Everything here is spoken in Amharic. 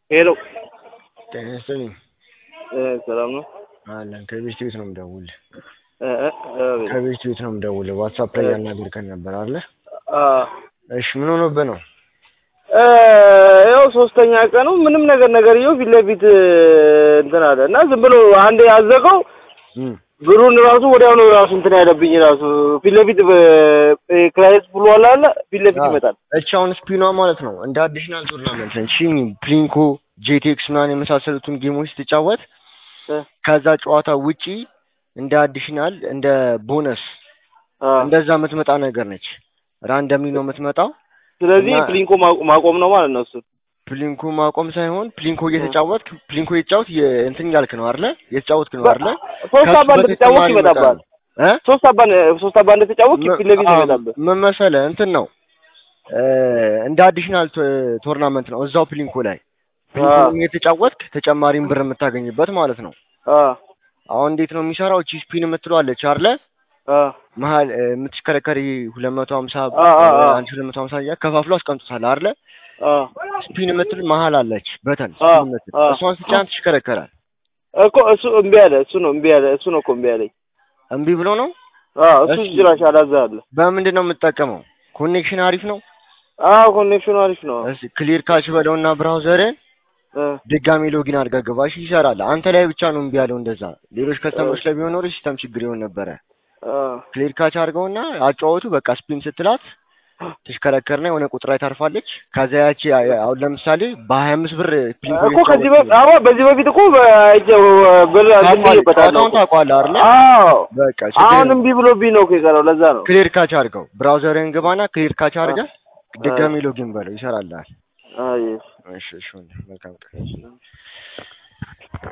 ሄሎ ጤና ይስጥልኝ። እ ሰላም ነው? አለን ከቤት ቤት ነው የምደውልህ። እ እ አቤት። ከቤት ቤት ነው የምደውልህ። ዋትሳፕ ላይ ያናገርከን ነበር አለ። አ እሺ ምን ሆኖብህ ነው? እ ያው ሶስተኛ ቀኑ ምንም ነገር ነገርየው ፊት ለፊት እንትን አለ እና ዝም ብሎ አንዴ ያዘቀው እም ብሩን ራሱ ወዲያውኑ ራሱ እንትን ያለብኝ ራሱ ፊት ለፊት ክላይንት ብሎ አለ አለ ፊት ለፊት አዎ። ይመጣል። እቺ አሁን ስፒኗ ማለት ነው እንደ አዲሽናል ቶርናመንት ነች። እሺ ፕሊንኮ፣ ጄቴክስ ምናምን የመሳሰሉትን ጌሞች ስትጫወት እ ከዛ ጨዋታ ውጪ እንደ አዲሽናል እንደ ቦነስ አ እንደዛ የምትመጣ ነገር ነች። ራንደምሊ ነው የምትመጣው። ስለዚህ እና- ፕሊንኮ ማቆ- ማቆም ነው ማለት ነው እሱ። ፕሊንኮ ማቆም ሳይሆን ፕሊንኮ እየተጫወትክ ፕሊንኮ እየተጫወት የ- እንትን እያልክ ነው አይደለ? እየተጫወትክ ነው አይደለ? ሶስት ከሱ አባ እንደተጫወት በተጨማሪ ይመጣብሃል። እ ሶስት አባ ሶስት አባ እንደተጫወት ፊት ለፊት አዎ፣ ይመጣብህ። ምን መሰለህ እንትን ነው እ እንደ አዲሽናል ቶ- ቶርናመንት ነው እዛው ፕሊንኮ ላይ ፕሊንኮ አዎ። እየተጫወትክ ተጨማሪም ብር የምታገኝበት ማለት ነው። አ አሁን እንዴት ነው የሚሰራው? እቺ ስፒን የምትለው አለች አይደለ? አ መሀል እ የምትሽከረከሪ ሁለት መቶ ሀምሳ አ አ አ አንድ ሁለት መቶ ሀምሳ እያልክ ከፋፍሎ አስቀምጦታል አይደለ? አ ስፒን የምትል መሀል አለች በተን አ ስፒን የምትል አ እሷን ስጫን ትሽከረከራል። እኮ እሱ እምቢ አለ። እሱ ነው እምቢ አለ። እሱ ነው እኮ እምቢ አለኝ። እምቢ ብሎ ነው። አ እሱ እሺ። ጭራሽ አላዛለ። በምንድን ነው የምትጠቀመው? ኮኔክሽን አሪፍ ነው። አዎ ኮኔክሽኑ አሪፍ ነው። እስኪ ክሊር ካች በለውና ብራውዘርን እ ድጋሚ ሎጊን አድርጋ ገባሽ፣ ይሰራል። አንተ ላይ ብቻ ነው እምቢ ያለው እንደዛ። ሌሎች ከስተመሮች ላይ ቢሆን ኖሮ ሲስተም ችግር ይሆን ነበረ። አ ክሊር ካች አድርገውና አጫወቱ በቃ ስፒን ስትላት ትሽከረከርና የሆነ ቁጥር ላይ ታርፋለች። ከዛ ያቺ አሁን ለምሳሌ በሀያ አምስት ብር ፕሊንኮ እኮ ከዚህ በፊት አዎ በዚህ በፊት እኮ በእጀው ብር ዝም ብዬበታለሁ ጨዋታውን ታውቀዋለህ አይደለ? አዎ በቃ ችግር አሁን የለም። እምቢ ብሎብኝ ነው እኮ የቀረው። ለዛ ነው። ክሊር ካች አድርገው ብራውዘርን ግባና ክሊር ካች አድርገህ ድጋሚ ሎጊን በለው ይሰራልሃል። አይ እሺ እሺ፣ መልካም ቀን